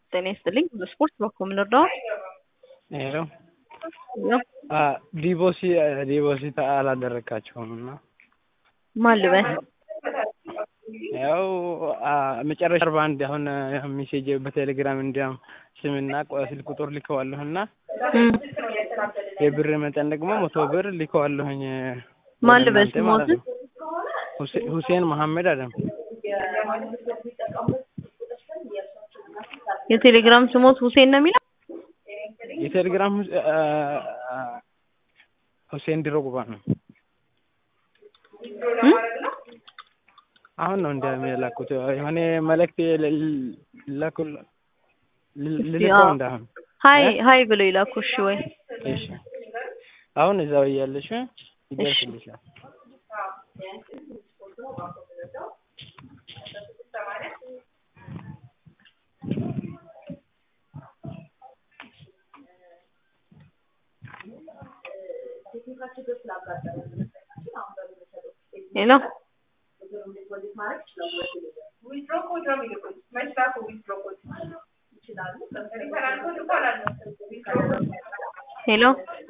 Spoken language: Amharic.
ጤና ይስጥልኝ። በስፖርት በኩል ልርዳው? ሄሎ ዲቦሲ ዲቦሲት አላደረካቸውም እና ማን ልበል? ያው መጨረሻ አርባ አንድ አሁን ሜሴጅ በቴሌግራም እንዲያም ስምና ስልክ ቁጥር ልከዋለሁ እና የብር መጠን ደግሞ መቶ ብር ልከዋለሁኝ። ማን ልበል ስሞት? ሁሴን መሐመድ አደም። የቴሌግራም ስሞት ሁሴን ነው የሚለው? የቴሌግራም ሁሴን ድሮግባ ነው። አሁን ነው እንደሚላኩት የሆነ መልእክት ላኩ ልልከው እንዳሁን ሀይ ሀይ ብለው ይላኩ። እሺ ወይ እሺ አሁን እዛው እያለሽ ይደርስልሻል። ሄሎ ሄሎ